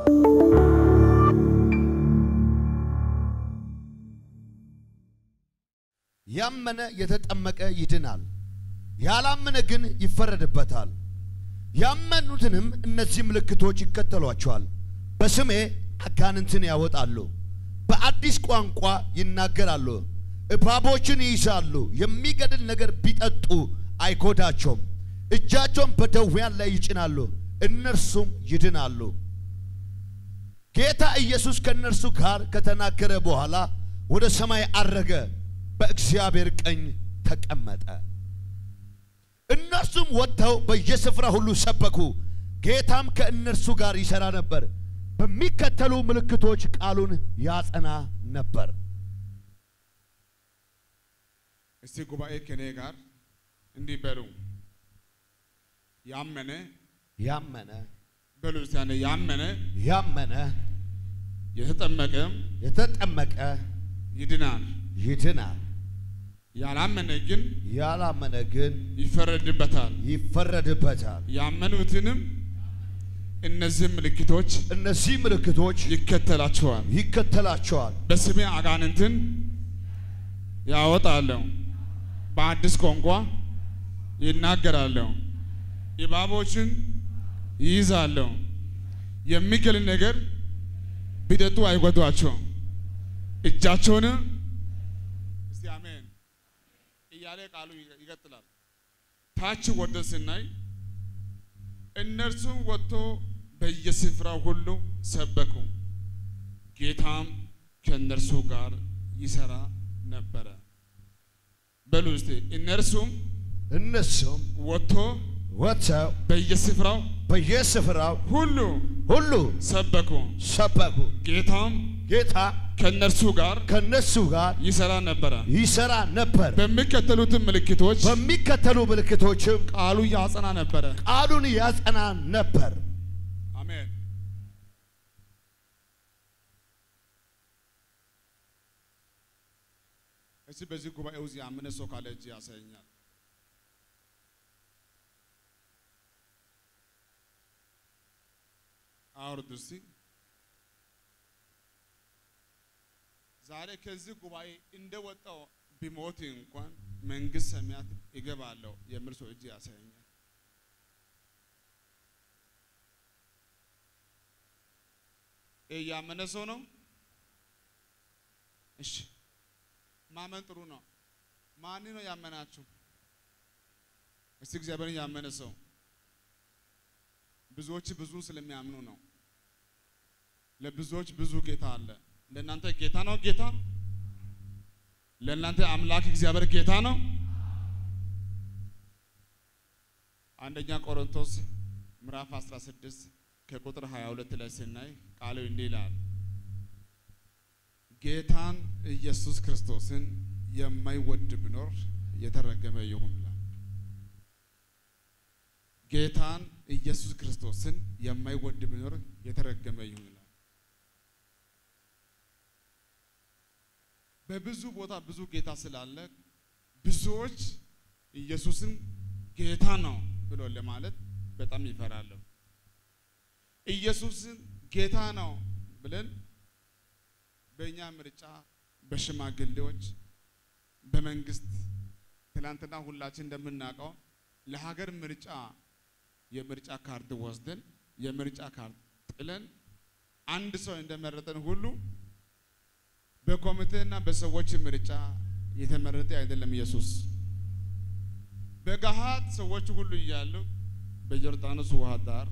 ያመነ የተጠመቀ ይድናል፣ ያላመነ ግን ይፈረድበታል። ያመኑትንም እነዚህ ምልክቶች ይከተሏቸዋል። በስሜ አጋንንትን ያወጣሉ፣ በአዲስ ቋንቋ ይናገራሉ፣ እባቦችን ይይዛሉ፣ የሚገድል ነገር ቢጠጡ አይጎዳቸውም፣ እጃቸውን በደዌያን ላይ ይጭናሉ፣ እነርሱም ይድናሉ። ጌታ ኢየሱስ ከእነርሱ ጋር ከተናገረ በኋላ ወደ ሰማይ አረገ፣ በእግዚአብሔር ቀኝ ተቀመጠ። እነርሱም ወጥተው በየስፍራ ሁሉ ሰበኩ። ጌታም ከእነርሱ ጋር ይሠራ ነበር፣ በሚከተሉ ምልክቶች ቃሉን ያጸና ነበር። እስቲ ጉባኤ ከኔ ጋር እንዲህ በሉ። ያመነ ያመነ በሉ እስቲ ያኔ ያመነ ያመነ የተጠመቀም የተጠመቀ ይድናል፣ ይድናል፣ ያላመነ ግን ያላመነ ግን ይፈረድበታል። ይፈረድበታል። ያመኑትንም እነዚህ ምልክቶች እነዚህ ምልክቶች ይከተላቸዋል። ይከተላቸዋል። በስሜ አጋንንትን ያወጣለሁ፣ በአዲስ ቋንቋ ይናገራለሁ፣ እባቦችን ይይዛለሁ፣ የሚገል ነገር ቢጠጡ አይጎዷቸውም፣ እጃቸውንም እስቲ አሜን እያለ ቃሉ ይቀጥላል። ታች ወርደን ስናይ እነርሱም ወጥቶ በየስፍራው ሁሉ ሰበኩ፣ ጌታም ከእነርሱ ጋር ይሰራ ነበረ። በሉ እስቲ እነርሱም እነሱም ወጥቶ ወጥተው በየስፍራው በየስፍራው ሁሉ ሁሉ ሰበኩ፣ ሰበኩ። ጌታም ጌታ ከእነርሱ ጋር ከነሱ ጋር ይሰራ ነበረ። ይሰራ ነበር። በሚከተሉትን ምልክቶች በሚከተሉ ምልክቶችም ቃሉ ያጸና ነበረ። ቃሉን ያጸና ነበር። አሜን። እስቲ በዚህ ጉባኤ ውስጥ ያመነ ሰው ካለ እጅ ያሳየኛል። አውርድ እስቲ። ዛሬ ከዚህ ጉባኤ እንደወጣው ቢሞት እንኳን መንግስት ሰማያት ይገባለሁ የሚል ሰው እጅ ያሳየኛል። ይህ ያመነ ሰው ነው። እሺ ማመን ጥሩ ነው። ማን ነው ያመናችሁ? እስቲ እግዚአብሔርን ያመነ ሰው ብዙዎች ብዙ ስለሚያምኑ ነው። ለብዙዎች ብዙ ጌታ አለ። ለእናንተ ጌታ ነው ጌታ? ለእናንተ አምላክ እግዚአብሔር ጌታ ነው? አንደኛ ቆሮንቶስ ምዕራፍ 16 ከቁጥር 22 ላይ ስናይ ቃሉ እንዲህ ይላል፣ ጌታን ኢየሱስ ክርስቶስን የማይወድ ቢኖር የተረገመ ይሁን ይላል። ጌታን ኢየሱስ ክርስቶስን የማይወድ ቢኖር የተረገመ ይሁን ይላል። በብዙ ቦታ ብዙ ጌታ ስላለ ብዙዎች ኢየሱስን ጌታ ነው ብሎ ለማለት በጣም ይፈራሉ። ኢየሱስን ጌታ ነው ብለን በእኛ ምርጫ በሽማግሌዎች በመንግስት ትናንትና ሁላችን እንደምናውቀው ለሀገር ምርጫ የምርጫ ካርድ ወስደን የምርጫ ካርድ ጥለን አንድ ሰው እንደመረጠን ሁሉ በኮሚቴና በሰዎች ምርጫ የተመረጠ አይደለም ኢየሱስ። በገሃድ ሰዎች ሁሉ እያሉ በዮርዳኖስ ውሃ ዳር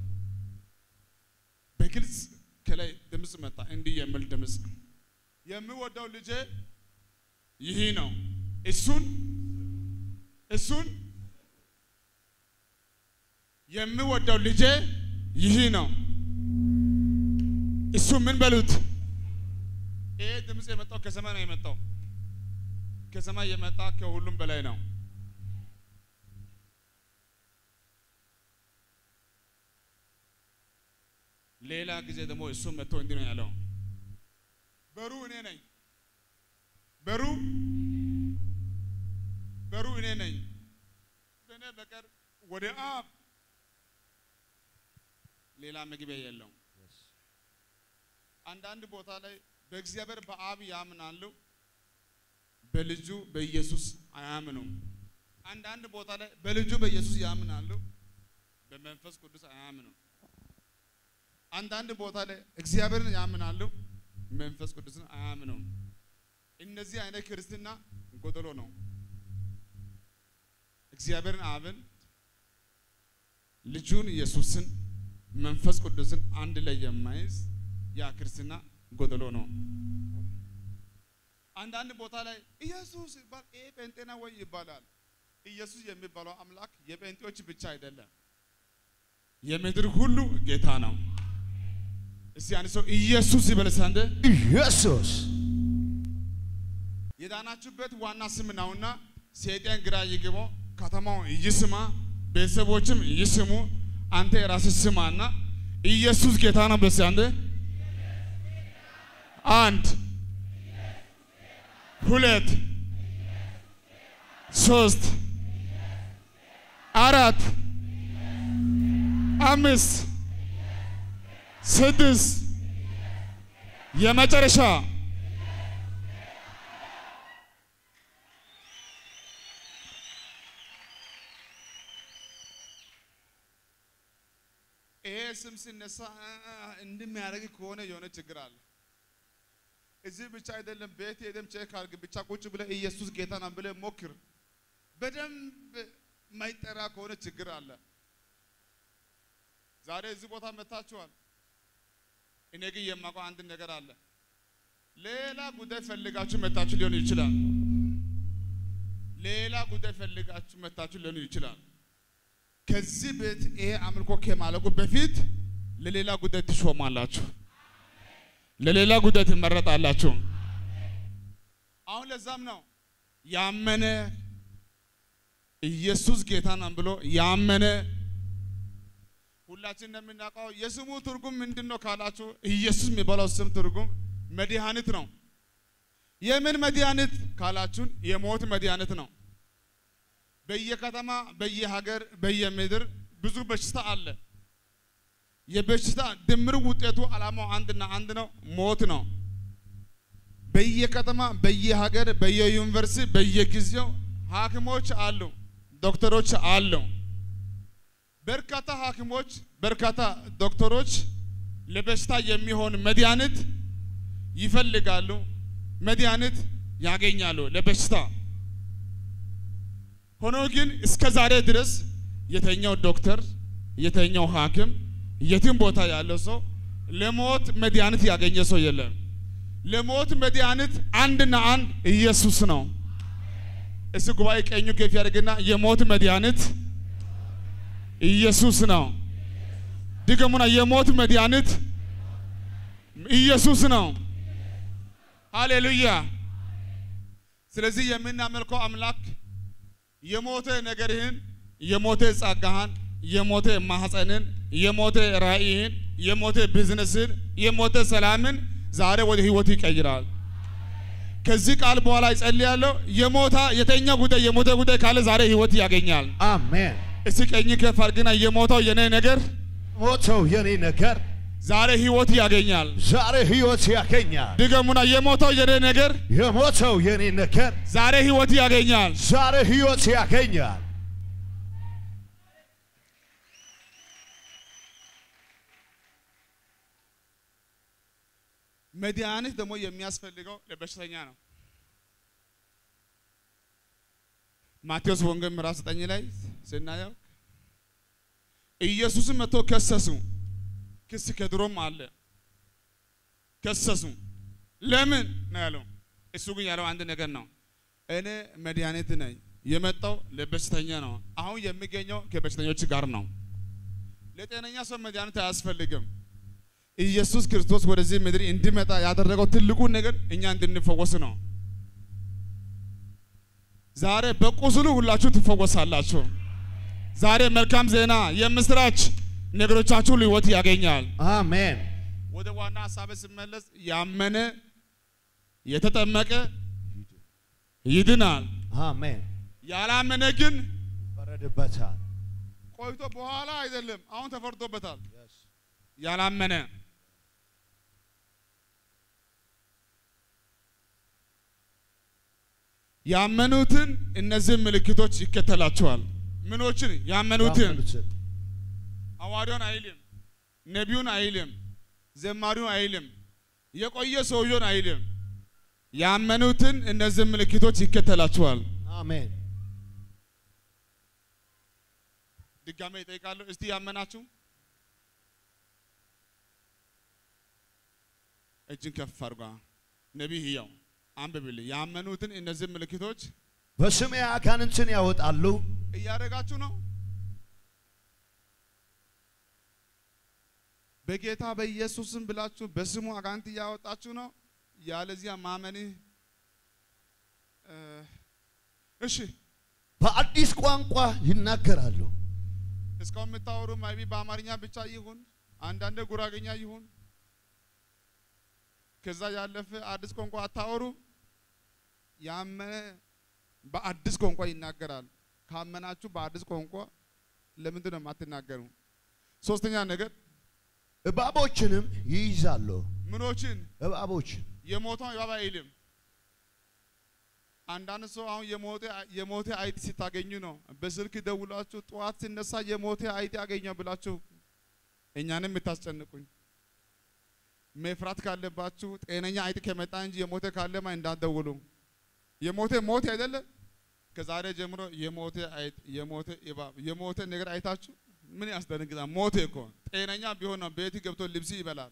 በግልጽ ከላይ ድምፅ መጣ፣ እንዲህ የሚል ድምፅ የምወደው ልጄ ይህ ነው፣ እሱን እሱን የምወደው ልጄ ይህ ነው፣ እሱ ምን በሉት። ይሄ ድምፅ የመጣው ከሰማይ ነው የመጣው። ከሰማይ የመጣ ከሁሉም በላይ ነው። ሌላ ጊዜ ደግሞ እሱ መጥቶ እንዲህ ነው ያለው፣ በሩ እኔ ነኝ፣ በሩ በሩ እኔ ነኝ፣ በእኔ በቀር ወደ አብ ሌላ መግቢያ የለውም። አንዳንድ ቦታ ላይ በእግዚአብሔር በአብ ያምናሉ፣ በልጁ በኢየሱስ አያምኑም። አንዳንድ ቦታ ላይ በልጁ በኢየሱስ ያምናሉ፣ በመንፈስ ቅዱስ አያምኑም። አንዳንድ ቦታ ላይ እግዚአብሔርን ያምናሉ፣ መንፈስ ቅዱስን አያምኑም። እነዚህ አይነት ክርስትና ጎደሎ ነው። እግዚአብሔርን አብን፣ ልጁን ኢየሱስን፣ መንፈስ ቅዱስን አንድ ላይ የማይዝ ያ ክርስትና ጎደሎ ነው። አንዳንድ ቦታ ላይ ኢየሱስ ይባል ይሄ ጴንጤና ወይ ይባላል። ኢየሱስ የሚባለው አምላክ የጴንጤዎች ብቻ አይደለም፣ የምድር ሁሉ ጌታ ነው። እስቲ አንድ ሰው ኢየሱስ ይበል እስቲ አንዴ። ኢየሱስ የዳናችሁበት ዋና ስም ነውና ሰይጣን ግራ ይግባው፣ ከተማው ይስማ፣ ቤተሰቦችም ይስሙ። አንተ የራስህ ስማና ኢየሱስ ጌታ ነው። በስ አንዴ አንድ ሁለት ሶስት አራት አምስት ስድስት የመጨረሻ ይሄ ስም ሲነሳ እንደሚያደርግ ከሆነ የሆነ ችግር አለ። እዚህ ብቻ አይደለም፣ ቤት ሄደም ቼክ አድርግ። ብቻ ቁጭ ብለህ ኢየሱስ ጌታ ነው ብለህ ሞክር። በደንብ ማይጠራ ከሆነ ችግር አለ። ዛሬ እዚህ ቦታ መታችኋል። እኔ ግን የማውቀው አንድ ነገር አለ። ሌላ ጉዳይ ፈልጋችሁ መታችሁ ሊሆን ይችላል። ሌላ ጉዳይ ፈልጋችሁ መታችሁ ሊሆን ይችላል። ከዚህ ቤት ይሄ አምልኮ ከማለቁ በፊት ለሌላ ጉዳይ ትሾማላችሁ፣ ለሌላ ጉዳይ ትመረጣላችሁ። አሁን ለዛም ነው ያመነ ኢየሱስ ጌታ ነው ብሎ ያመነ ሁላችን እንደምናውቀው የስሙ ትርጉም ምንድን ነው ካላችሁ፣ ኢየሱስ የሚባለው ስም ትርጉም መድኃኒት ነው። የምን መድኃኒት ካላችሁን፣ የሞት መድኃኒት ነው። በየከተማ በየሀገር በየምድር ብዙ በሽታ አለ። የበሽታ ድምር ውጤቱ ዓላማው አንድና አንድ ነው፣ ሞት ነው። በየከተማ በየሀገር በየዩኒቨርሲቲ በየጊዜው ሐኪሞች አሉ፣ ዶክተሮች አሉ። በርካታ ሐኪሞች በርካታ ዶክተሮች ለበሽታ የሚሆን መድኃኒት ይፈልጋሉ፣ መድኃኒት ያገኛሉ ለበሽታ ሆኖ ግን እስከ ዛሬ ድረስ የተኛው ዶክተር የተኛው ሐኪም የትም ቦታ ያለው ሰው ለሞት መድኃኒት ያገኘ ሰው የለም። ለሞት መድኃኒት አንድና አንድ ኢየሱስ ነው። እስ ጉባኤ ቀኙ ከፍ ያደርግና የሞት መድኃኒት ኢየሱስ ነው። ድገሙና የሞት መድኃኒት ኢየሱስ ነው። ሃሌሉያ። ስለዚህ የምናመልከው አምላክ የሞተ ነገርህን፣ የሞተ ጸጋህን፣ የሞተ ማህፀንን፣ የሞተ ራእይህን፣ የሞተ ቢዝነስን፣ የሞተ ሰላምን ዛሬ ወደ ህይወት ይቀይራል። ከዚህ ቃል በኋላ ይጸልያለሁ። የሞታ የተኛ ጉዳይ የሞተ ጉዳይ ካለ ዛሬ ህይወት ያገኛል። አሜን። እስቲ ቀኝ ከፍ አድርግና የሞተው የኔ ነገር ሞተው የኔ ነገር ዛሬ ህይወት ያገኛል። ዛሬ ህይወት ያገኛል። ድገሙና የሞተው የኔ ነገር የሞተው የኔ ነገር ዛሬ ህይወት ያገኛል። ዛሬ ህይወት ያገኛል። መድኃኒት ደግሞ የሚያስፈልገው ለበሽተኛ ነው። ማቴዎስ ወንጌል ምዕራፍ ዘጠኝ ላይ ስናየው ኢየሱስን መጥቶ ከሰሱ። ክስ ከድሮም አለ። ከሰሱ። ለምን ነው ያለው? እሱ ግን ያለው አንድ ነገር ነው። እኔ መድኃኒት ነኝ፣ የመጣው ለበሽተኛ ነው። አሁን የሚገኘው ከበሽተኞች ጋር ነው። ለጤነኛ ሰው መድኃኒት አያስፈልግም። ኢየሱስ ክርስቶስ ወደዚህ ምድር እንዲመጣ ያደረገው ትልቁ ነገር እኛ እንድንፈወስ ነው። ዛሬ በቁስሉ ሁላችሁ ትፈወሳላችሁ። ዛሬ መልካም ዜና የምስራች ነገሮቻችሁ ህይወት ያገኛል። አሜን። ወደ ዋና ሀሳብ ስመለስ ያመነ የተጠመቀ ይድናል። አሜን። ያላመነ ግን ይፈረድበታል። ቆይቶ በኋላ አይደለም፣ አሁን ተፈርዶበታል። ያላመነ ያመኑትን እነዚህ ምልክቶች ይከተላቸዋል። ምኖችን? ያመኑትን። ያመኑትን ሐዋርያውን አይልም፣ ነቢዩን አይልም፣ ዘማሪውን አይልም፣ የቆየ ሰውየውን አይልም። ያመኑትን እነዚህ ምልክቶች ይከተላቸዋል። አሜን። ድጋሜ ይጠይቃለሁ። እስቲ ያመናችሁ እጅን ከፍ አድርጓ። ነቢይ ሕያው አንብብልኝ። ያመኑትን እነዚህ ምልክቶች በስሜ አጋንንትን ያወጣሉ፣ እያደረጋችሁ ነው። በጌታ በኢየሱስም ብላችሁ በስሙ አጋንንት እያወጣችሁ ነው። ያለዚያ ማመንህ እ እሺ በአዲስ ቋንቋ ይናገራሉ። እስካሁን የምታወሩ ማይቢ በአማርኛ ብቻ ይሁን፣ አንዳንድ ጉራገኛ ይሁን፣ ከዛ ያለፈ አዲስ ቋንቋ አታወሩ። ያመነ በአዲስ ቋንቋ ይናገራል። ካመናችሁ በአዲስ ቋንቋ ለምንድን ነው የማትናገሩ? ሶስተኛ ነገር እባቦችንም ይይዛሉ። ምኖችን እባቦችን የሞተውን እባብ አይልም። አንዳንድ ሰው አሁን የሞተ የሞተ አይጥ ሲታገኙ ነው በስልክ ደውላችሁ ጠዋት ሲነሳ የሞተ አይጥ ያገኘው ብላችሁ እኛንም የምታስጨንቁኝ። መፍራት ካለባችሁ ጤነኛ አይጥ ከመጣ እንጂ የሞተ ካለማ እንዳትደውሉ። የሞተ ሞት አይደለ? ከዛሬ ጀምሮ የሞተ አይጥ፣ የሞተ እባብ፣ የሞተ ነገር አይታችሁ ምን ያስደነግጣል? ሞተ እኮ ጤነኛ ቢሆን ነው ቤት ገብቶ ልብስ ይበላል።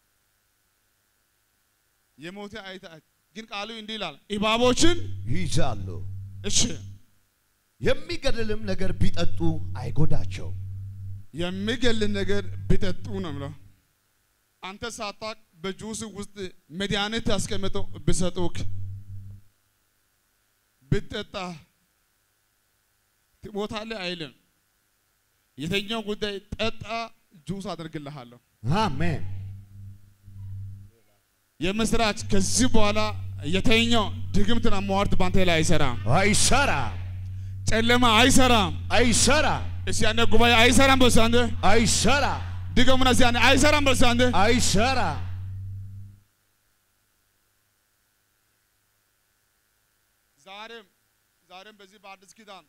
የሞተ አይጥ ግን ቃሉ እንዲህ ይላል እባቦችን ይይዛሉ። እሺ የሚገድልም ነገር ቢጠጡ አይጎዳቸው። የሚገል ነገር ቢጠጡ ነው ብለው አንተ ሳታቅ በጁስ ውስጥ መድኃኒት አስቀምጠው ቢሰጡክ ብትጠጣ ትሞታለህ አይልም። የተኛው ጉዳይ ጠጣ፣ ጁስ አደርግልሃለሁ። አሜን። የምስራች ከዚህ በኋላ የተኛው ድግምትና ሟርት ባንተ ላይ አይሰራም። አይሰራ ጨለማ አይሰራም። አይሰራ እስቲ አንተ ጉባኤ አይሰራም በስ አንተ አይሰራ ድገሙና እስቲ አንተ አይሰራም በስ አንተ አይሰራ ዛሬም ዛሬም በዚህ በአዲስ ኪዳን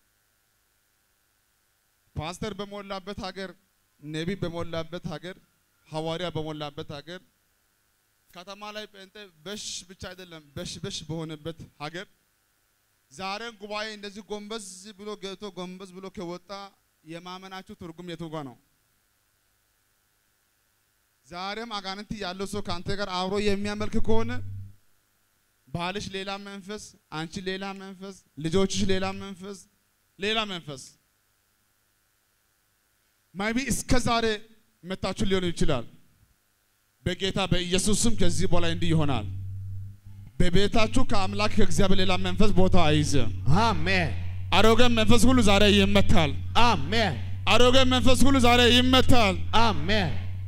ፓስተር በሞላበት ሀገር፣ ነቢይ በሞላበት ሀገር፣ ሐዋርያ በሞላበት ሀገር፣ ከተማ ላይ ጴንጤ በሽ ብቻ አይደለም በሽ በሽ በሆነበት ሀገር ዛሬም ጉባኤ እንደዚህ ጎንበዝ ብሎ ገብቶ ጎንበዝ ብሎ ከወጣ የማመናችሁ ትርጉም የቱ ጋ ነው? ዛሬም አጋንንት ያለው ሰው ከአንተ ጋር አብሮ የሚያመልክ ከሆነ ባልሽ ሌላ መንፈስ፣ አንቺ ሌላ መንፈስ፣ ልጆችሽ ሌላ መንፈስ፣ ሌላ መንፈስ ማይቢ እስከ ዛሬ መታችሁ ሊሆን ይችላል። በጌታ በኢየሱስ ስም ከዚህ በኋላ እንዲህ ይሆናል። በቤታችሁ ከአምላክ ከእግዚአብሔር ሌላ መንፈስ ቦታ አይይዝም። አሜን አሮጌ መንፈስ ሁሉ ዛሬ ይመታል። አሜን አሮጌ መንፈስ ሁሉ ዛሬ ይመታል። አሜን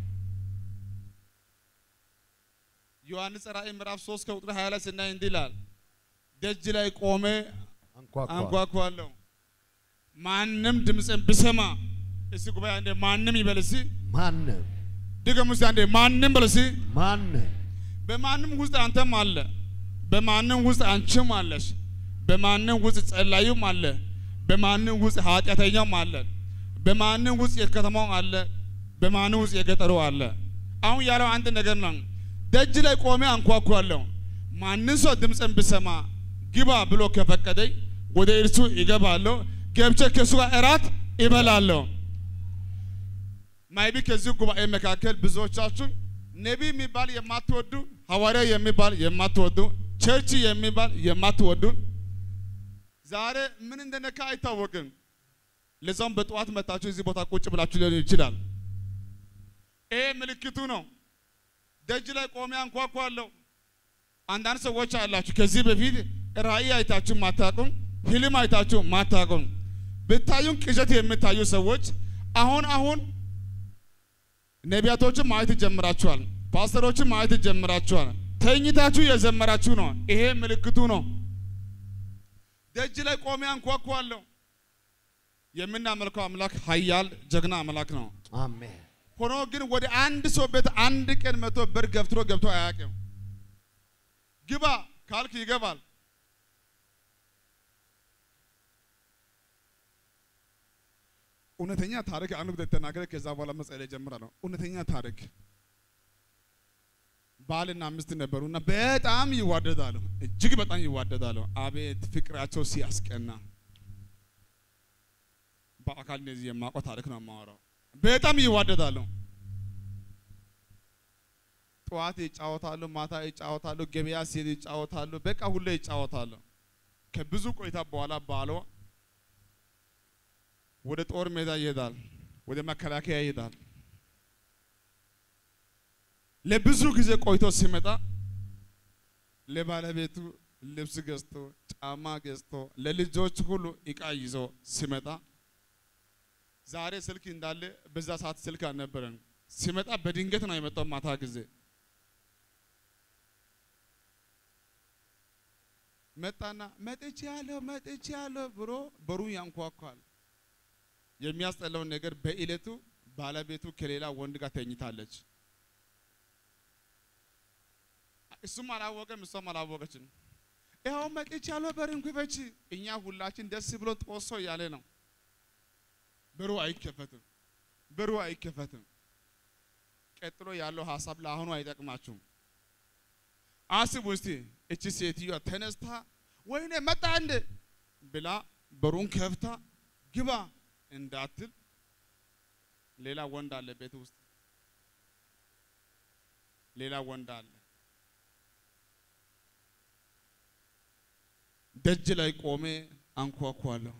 ዮሐንስ ራእይ ምዕራፍ 3 ከቁጥር 20 ላይ ስናይ እንዲህ ይላል፣ ደጅ ላይ ቆሜ አንኳኳ አንኳኳለሁ፣ ማንም ድምፅን ብሰማ እስቲ ጉባኤ አንዴ ማንም ይበል እስቲ ማንም ድገሙ እስቲ አንዴ ማንም በል እስቲ ማንም በማንም ውስጥ አንተም አለ፣ በማንም ውስጥ አንቺም አለሽ፣ በማንም ውስጥ ጸላዩም አለ፣ በማንም ውስጥ ኃጢአተኛውም አለ፣ በማንም ውስጥ የከተማው አለ፣ በማንም ውስጥ የገጠሩ አለ። አሁን ያለው አንድ ነገር ነው። ደጅ ላይ ቆሜ አንኳኳለሁ፣ ማንም ሰው ድምፅን ብሰማ ግባ ብሎ ከፈቀደኝ ወደ እርሱ ይገባለሁ፣ ገብቼ ከእሱ ጋር እራት ይበላለሁ። ማይቢ ከዚህ ጉባኤ መካከል ብዙዎቻችሁ ነቢይ የሚባል የማትወዱ ሐዋርያ የሚባል የማትወዱ ቸርች የሚባል የማትወዱ ዛሬ ምን እንደነካ አይታወቅም። ለዛውም በጠዋት መታችሁ እዚህ ቦታ ቁጭ ብላችሁ ሊሆን ይችላል። ይሄ ምልክቱ ነው። ደጅ ላይ ቆሜ አንኳኳለሁ። አንዳንድ ሰዎች አላችሁ ከዚህ በፊት ራእይ አይታችሁ ማታቁም፣ ህልም አይታችሁ ማታቁም። ብታዩን ቅዠት የምታዩ ሰዎች አሁን አሁን ነቢያቶችን ማየት ጀምራችኋል። ፓስተሮችን ማየት ጀምራችኋል። ተኝታችሁ የዘመራችሁ ነው። ይሄ ምልክቱ ነው። ደጅ ላይ ቆሜ አንኳኳለሁ። የምናመልከው አምላክ ኃያል ጀግና አምላክ ነው። አሜን ሆኖ ግን ወደ አንድ ሰው ቤት አንድ ቀን መቶ በር ገፍትሮ ገብቶ አያውቅም። ግባ ካልክ ይገባል። እውነተኛ ታሪክ አንድ ጉዳይ ተናገረ። ከዛ በኋላ መጸለይ ጀምራለሁ። እውነተኛ ታሪክ ባልና ሚስት ነበሩና በጣም ይዋደዳሉ፣ እጅግ በጣም ይዋደዳሉ። አቤት ፍቅራቸው ሲያስቀና! በአካል እንደዚህ የማውቀው ታሪክ ነው የማወራው። በጣም ይዋደዳሉ። ጠዋት ይጫወታሉ፣ ማታ ይጫወታሉ፣ ገበያ ሲሄድ ይጫወታሉ። በቃ ሁሌ ይጫወታሉ። ከብዙ ቆይታ በኋላ ባሏ ወደ ጦር ሜዳ ይሄዳል፣ ወደ መከላከያ ይሄዳል። ለብዙ ጊዜ ቆይቶ ሲመጣ ለባለቤቱ ልብስ ገዝቶ ጫማ ገዝቶ ለልጆች ሁሉ እቃ ይዞ ሲመጣ ዛሬ ስልክ እንዳለ በዛ ሰዓት ስልክ አልነበረም። ሲመጣ በድንገት ነው የመጣው ማታ ጊዜ መጣና መጥቼ ያለሁ መጥቼ ያለሁ ብሎ በሩን ያንኳኳል። የሚያስጠላውን ነገር በእለቱ ባለቤቱ ከሌላ ወንድ ጋር ተኝታለች። እሱም አላወቀም፣ እሷም አላወቀችም። ይኸው መጥቼ ያለሁ በሩን ክፈች። እኛ ሁላችን ደስ ብሎ ጦሶ እያለ ነው። በሩ አይከፈትም፣ በሩ አይከፈትም። ቀጥሎ ያለው ሀሳብ ለአሁኑ አይጠቅማችሁም። አስቡ እስቲ እቺ ሴትዮዋ ተነስታ ወይኔ መጣ እንደ ብላ በሩን ከፍታ ግባ እንዳትል ሌላ ወንድ አለ ቤት ውስጥ ሌላ ወንድ አለ። ደጅ ላይ ቆሜ አንኳኳለሁ።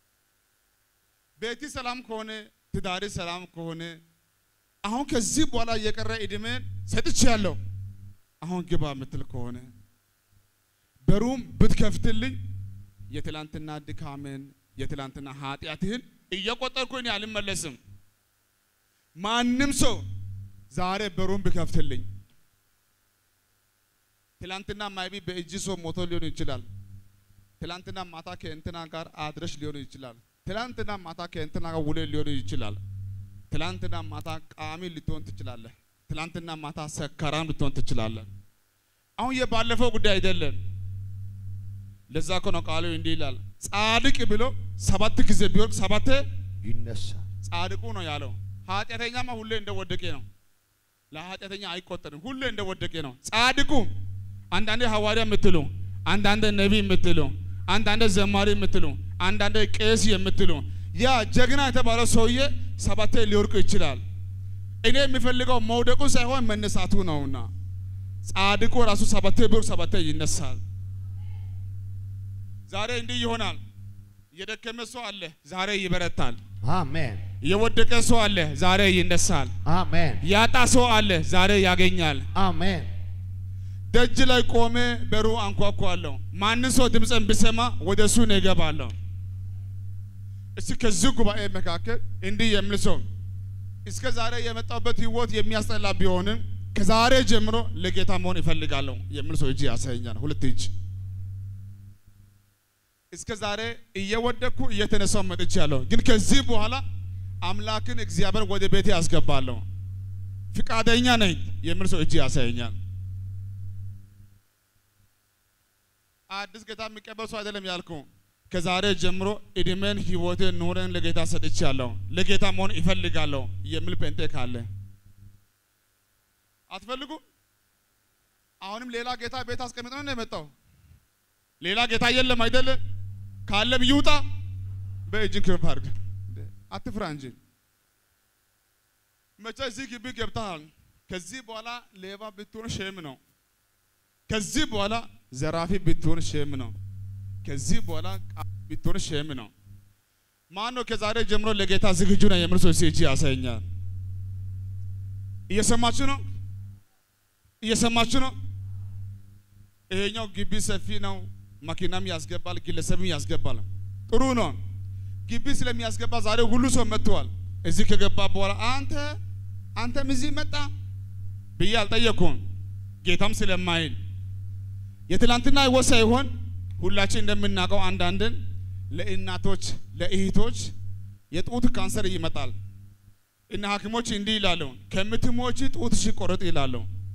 ቤቲ ሰላም ከሆነ ትዳሪ ሰላም ከሆነ አሁን ከዚህ በኋላ የቀረ እድሜን ሰጥቼያለሁ። አሁን ግባ የምትል ከሆነ በሩም ብትከፍትልኝ የትላንትና ድካምን የትላንትና ኃጢአትህን እየቆጠርኩ እኔ አልመለስም። ማንም ሰው ዛሬ በሩም ብከፍትልኝ ትላንትና ማይቢ በእጅ ሰው ሞቶ ሊሆን ይችላል። ትላንትና ማታ ከእንትና ጋር አድረሽ ሊሆን ይችላል። ትላንትና ማታ ከእንትና ጋር ውለ ሊሆን ይችላል። ትላንትና ማታ ቃሚ ልትሆን ትችላለህ። ትላንትና ማታ ሰካራም ልትሆን ትችላለህ። አሁን የባለፈው ጉዳይ አይደለም። ለዛ እኮ ነው ቃሉ እንዲህ ይላል፣ ጻድቅ ብሎ ሰባት ጊዜ ቢወድቅ ሰባቴ ይነሳል። ጻድቁ ነው ያለው። ኃጢአተኛማ ሁሌ እንደወደቀ ነው። ለኃጢአተኛ አይቆጠርም። ሁሌ እንደወደቀ ነው። ጻድቁ አንዳንዴ ሐዋርያ የምትሉ፣ አንዳንዴ ነቢይ የምትሉ፣ አንዳንዴ ዘማሪ የምትሉ፣ አንዳንዴ ቄስ የምትሉ ያ ጀግና የተባለው ሰውዬ ሰባቴ ሊወድቅ ይችላል። እኔ የሚፈልገው መውደቁ ሳይሆን መነሳቱ ነውና ጻድቁ ራሱ ሰባቴ ቢወድቅ ሰባቴ ይነሳል። ዛሬ እንዲህ ይሆናል። የደከመ ሰው አለ፣ ዛሬ ይበረታል። አሜን የወደቀ ሰው አለ፣ ዛሬ ይነሳል። አሜን ያጣ ሰው አለ፣ ዛሬ ያገኛል። አሜን ደጅ ላይ ቆሜ በሩ አንኳኳለሁ። ማንን ሰው ድምፅን ብሰማ ወደ እሱ ነው እገባለሁ። እስቲ ከዚህ ጉባኤ መካከል እንዲህ የሚል ሰው እስከ ዛሬ የመጣበት ህይወት የሚያስጠላ ቢሆንም ከዛሬ ጀምሮ ለጌታ መሆን ይፈልጋለሁ የሚል ሰው እጅ ያሳየኛል። ሁለት እጅ እስከ ዛሬ እየወደቅኩ እየተነሳው መጥቻለሁ፣ ግን ከዚህ በኋላ አምላክን እግዚአብሔር ወደ ቤቴ ያስገባለሁ ፍቃደኛ ነኝ የሚል ሰው እጅ ያሳየኛል። አዲስ ጌታ የሚቀበል ሰው አይደለም ያልኩ። ከዛሬ ጀምሮ እድሜን፣ ህይወቴን፣ ኑረን ለጌታ ሰጥቻለሁ፣ ለጌታ መሆን ይፈልጋለሁ የሚል ጴንጤ ካለ አትፈልጉ? አሁንም ሌላ ጌታ ቤት አስቀምጥ ነው የመጣው። ሌላ ጌታ የለም አይደለ? ካለም ይውጣ። በእጅን ክፍ አድርግ፣ አትፍራ እንጂ መቼ እዚህ ግቢ ገብተሃል። ከዚህ በኋላ ሌባ ብትሆን ሼም ነው። ከዚህ በኋላ ዘራፊ ብትሆን ሼም ነው። ከዚህ በኋላ ቃል ብትሆን ሼም ነው። ማን ነው ከዛሬ ጀምሮ ለጌታ ዝግጁ ነው የሚል ሰው እጅ ያሳየኛል። እየሰማችሁ ነው? እየሰማችሁ ነው? ይሄኛው ግቢ ሰፊ ነው። መኪናም ያስገባል፣ ግለሰብም ያስገባል። ጥሩ ነው። ግቢ ስለሚያስገባ ዛሬ ሁሉ ሰው መጥተዋል። እዚህ ከገባ በኋላ አንተ አንተም እዚህ መጣ ብዬ አልጠየኩም። ጌታም ስለማይል የትላንትና ህይወት ሳይሆን ሁላችን እንደምናውቀው አንዳንድን ለእናቶች ለእህቶች የጡት ካንሰር ይመጣል እና ሐኪሞች እንዲህ ይላሉ፣ ከምትሞች ጡትሽ ቆረጥ ይላሉ።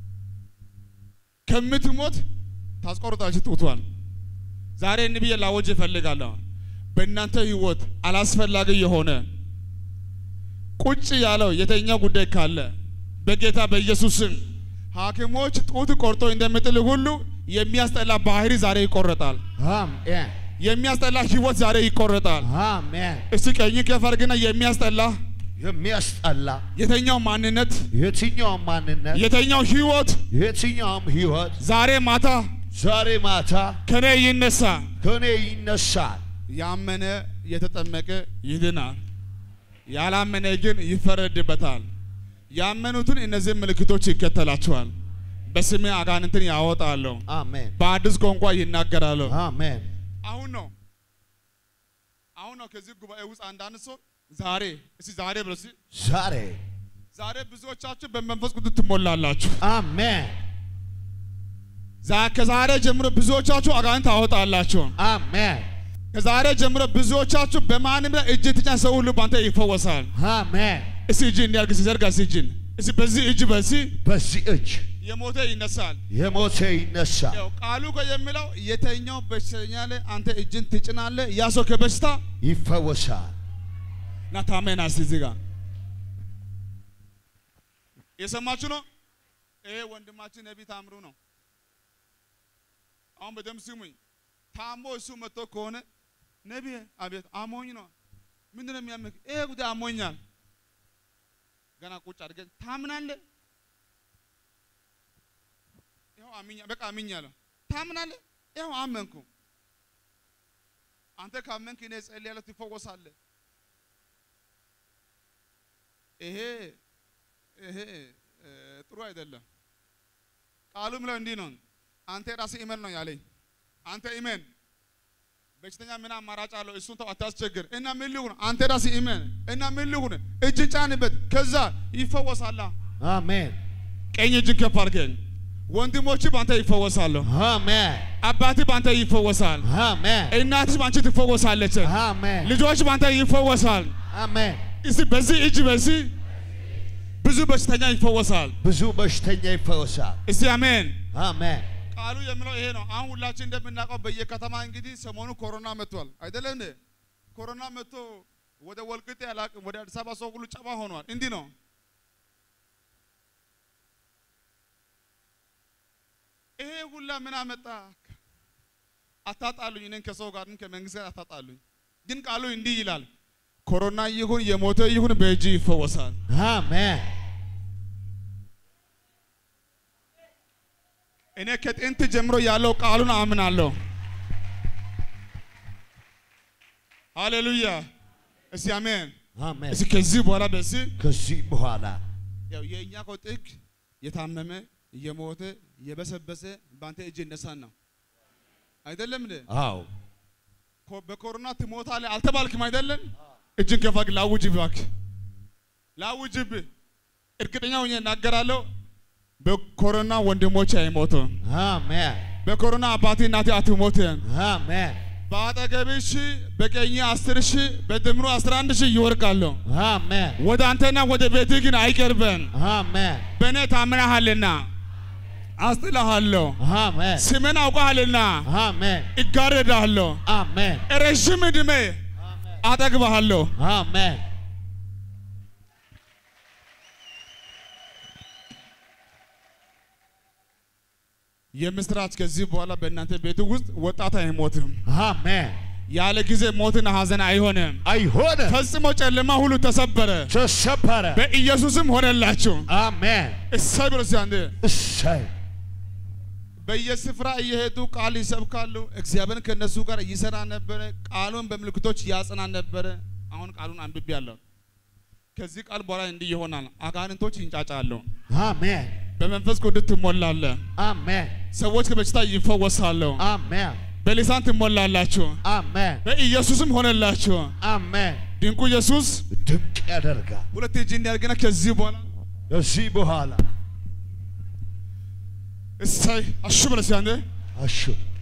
ከምትሞት ታስቆርጣች ጡቷን። ዛሬ እንብዬ ላወጅ እፈልጋለሁ። በእናንተ ህይወት አላስፈላጊ የሆነ ቁጭ ያለው የተኛው ጉዳይ ካለ በጌታ በኢየሱስ ስም ሐኪሞች ጡት ቆርጦ እንደሚጥል ሁሉ የሚያስጠላ ባህሪ ዛሬ ይቆረጣል። አሜን የሚያስጠላ ህይወት ዛሬ ይቆረጣል። አሜን። እስቲ ቀኝ ከፍ አድርግና የሚያስጠላ የሚያስጠላ የተኛው ማንነት የትኛውም ማንነት የተኛው ህይወት የትኛውም ህይወት ዛሬ ማታ ዛሬ ማታ ከኔ ይነሳ። ከእኔ ይነሳል። ያመነ የተጠመቀ ይድናል፣ ያላመነ ግን ይፈረድበታል። ያመኑትን እነዚህ ምልክቶች ይከተላቸዋል። በስሜ አጋንንትን ያወጣለሁ፣ አሜን በአዲስ ቋንቋ ይናገራሉ። አሜን አሁን ነው አሁን ነው ከዚህ ጉባኤ ውስጥ አንዳንድ ሰው ዛሬ እስቲ ዛሬ ብሎ እስቲ ዛሬ ዛሬ ብዙዎቻችሁ በመንፈስ ቅዱስ ትሞላላችሁ። አሜን ዛ- ከዛሬ ጀምሮ ብዙዎቻችሁ አጋንንት ታወጣላችሁ። አሜን ከዛሬ ጀምሮ ብዙዎቻችሁ በማንም ላይ እጅ ትጫን ሰው ሁሉ ባንተ ይፈወሳል። አሜን። እስቲ እጅ እንዲያርግ ሲዘርጋ እስቲ እጅን እስቲ በዚህ እጅ በዚህ በዚህ እጅ የሞተ ይነሳል። የሞተ ይነሳል። ያው ቃሉ እኮ የሚለው የተኛው በሽተኛ ላይ አንተ እጅን ትጭናለህ፣ ያ ሰው ከበሽታ ይፈወሳል። ና ታመና እስቲ እዚህ ጋር የሰማችሁ ነው። ይሄ ወንድማችን ነቢይ ታምሩ ነው። አሁን በደምብ ስሙኝ። ታሞ እሱ መጥቶ ከሆነ ነቢይ፣ አቤት አሞኝ ነው። ምንድን ነው የሚያምክ? ይሄ ጉዳይ አሞኛል። ገና ቁጭ አድርገን ታምናለህ? ይኸው አምኛ፣ በቃ አምኛለሁ። ታምናለህ? ይኸው አመንኩ። አንተ ካመንክ እኔ ጸልያለሁ፣ ትፈወሳለህ። ይሄ ይሄ እ፣ ጥሩ አይደለም። ቃሉም ላይ እንዲህ ነው። አንተ ራስህ ኢመን ነው ያለኝ። አንተ ኢመን በሽተኛ ምን አማራጭ አለው? እሱን ተው አታስቸግር። እና ምን ልሁን? አንተ ራስህ ኢመን እና ምን ልሁን? እጅን ጫንበት፣ ከዛ ይፈወሳላ። አሜን ቀኝ እጅን ከፍ አድርገን ወንድሞች በአንተ ይፈወሳሉ። አሜን አባት በአንተ ይፈወሳል። አሜን እናትሽ በአንቺ ትፈወሳለች። አሜን ልጆች በአንተ ይፈወሳል። አሜን። እስቲ በዚህ እጅ በዚህ ብዙ በሽተኛ ይፈወሳል። ብዙ በሽተኛ ይፈወሳል። እስቲ አሜን። አሜን ቃሉ የሚለው ይሄ ነው። አሁን ሁላችን እንደምናውቀው በየከተማ እንግዲህ ሰሞኑ ኮሮና መጥቷል አይደለም እንዴ? ኮሮና መጥቶ ወደ ወልቅጤ አላቅም ወደ አዲስ አበባ ሰው ሁሉ ጨባ ሆኗል። እንዲህ ነው። ይሄ ሁላ ምን አመጣ? አታጣሉኝ፣ እኔን ከሰው ጋር ከመንግስት ጋር አታጣሉኝ። ግን ቃሉ እንዲህ ይላል፣ ኮሮና ይሁን የሞተ ይሁን በእጅ ይፈወሳል። አሜን እኔ ከጥንት ጀምሮ ያለው ቃሉን አምናለሁ። ሃሌሉያ! እስቲ አሜን። አሜን። እስቲ ከዚህ በኋላ በዚህ ከዚህ በኋላ ያው የእኛ እኮ ጥግ የታመመ የሞተ የበሰበሰ በአንተ እጅ ይነሳን ነው አይደለም እንዴ? አዎ ኮ- በኮሮና ትሞታለህ አልተባልክም አይደለም? እጅን ከፍ አድርግ፣ ላውጅ እባክህ፣ ላውጅብ። እርግጠኛ ሆኜ እናገራለሁ፣ በኮሮና ወንድሞች አይሞቱም። አሜን በኮሮና አባቴ እናቴ አትሞትም። አሜን በአጠገብህ ሺህ በቀኝ አስር ሺህ በድምሩ አስራ አንድ ሺህ ይወርቃሉ። አሜን ወደ አንተና ወደ ቤትህ ግን አይቀርበን። አሜን በእኔ ታምናሃልና አስጥልሃለሁ። አሜን ስምን አውቀሃልና አሜን እጋረዳለሁ። አሜን ረዥም ዕድሜ አጠግብሃለሁ። አሜን የምስራች ከዚህ በኋላ በእናንተ ቤት ውስጥ ወጣት አይሞትም። አሜን ያለ ጊዜ ሞትና ሐዘን አይሆንም። አይሆንም ፈጽሞ ጨለማ ሁሉ ተሰበረ፣ ተሰበረ በኢየሱስም ሆነላችሁ። አሜን እሰይ ብሎ እስኪ አንዴ እሰይ በየስፍራ እየሄዱ ቃል ይሰብካሉ። እግዚአብሔር ከነሱ ጋር ይሰራ ነበረ። ቃሉን በምልክቶች ያጽና ነበረ። አሁን ቃሉን አንብቤያለሁ። ከዚህ ቃል በኋላ እንዲህ ይሆናል። አጋንንቶች ይንጫጫሉ። አሜን በመንፈስ ቅዱስ ትሞላለህ። አሜን ሰዎች ከበሽታ ይፈወሳሉ። አሜን በሊሳን ትሞላላችሁ። አሜን በኢየሱስም ሆነላችሁ። አሜን ድንቁ ኢየሱስ ድንቅ ያደርጋል ሁለት እጅ እንዲያርግና ከዚህ በኋላ ከዚህ በኋላ እሰይ አሹ ብለህ እስኪ አንዴ አሹ